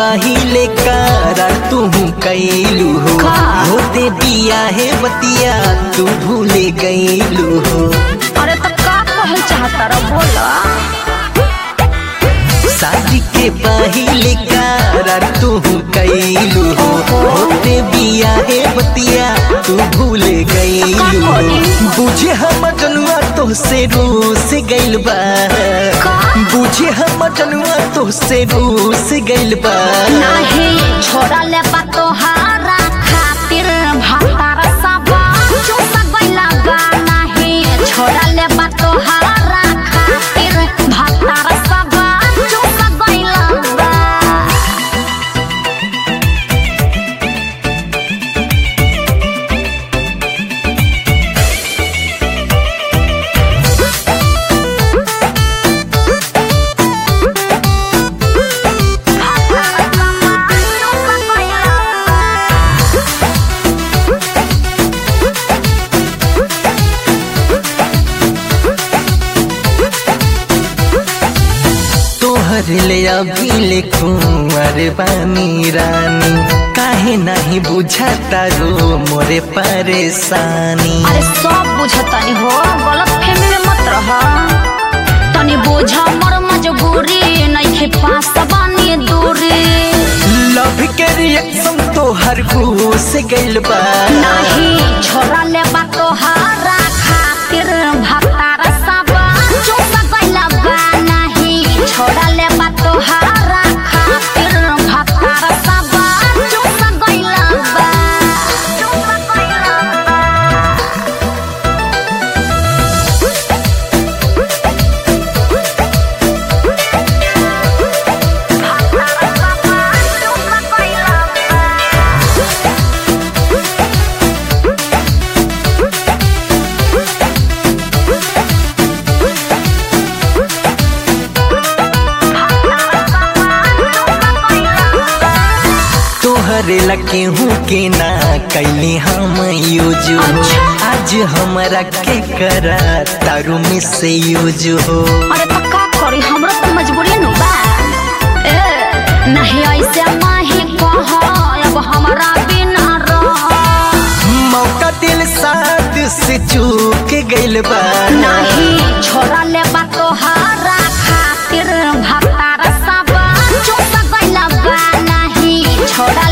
पहिले करार तू कैलू हो का? होते बिया है बतिया तू भूले गईलू हो अरे तो का कहल चाहता रह बोला शादी के पहिले करार तू कैलू हो होते बिया है बतिया तू भूले गईलू हो बुझे हम जनुआ तो से रूस गइल बा का? बुझे हम जनुआ तो से रूस गइल बा नाही छोड़ा ले बा तोहारा खातिर भातार सबा चुप गइला बा नाही छोड़ा ले बा तोहारा खातिर भातार सबा चुप गइला बा तोहर ले अभी ले कुंवर बानी रानी काहे नहीं बुझाता रो मोरे परेशानी अरे सब बुझतनी हो गलत फहमी में मत रह तनी बोझा मर मजबूरी नइखे पास बानी दूरी लव के रिएक्शन तोहर घूस गइल बा नाही छोरा ले बा तोहारा खातिर भतार सबा चुप गइला बा नाही छोरा ले बा तोहारा खातिर भतार सबा चुप गइला बा चुप गइला बा तोहरे लके हूँ के ना कैली हम यूज हो अच्छा। आज हमरा के करा तारू में से यूज हो अरे तो का करी हमरा तो मजबूरी नु बा ए नहीं ऐसे माही कह अब हमरा बिना रह मौका दिल साथ से चूक गइल बा नहीं छोरा ले बा तोहारा खातिर भतार सब चुप गइला बा नहीं छोरा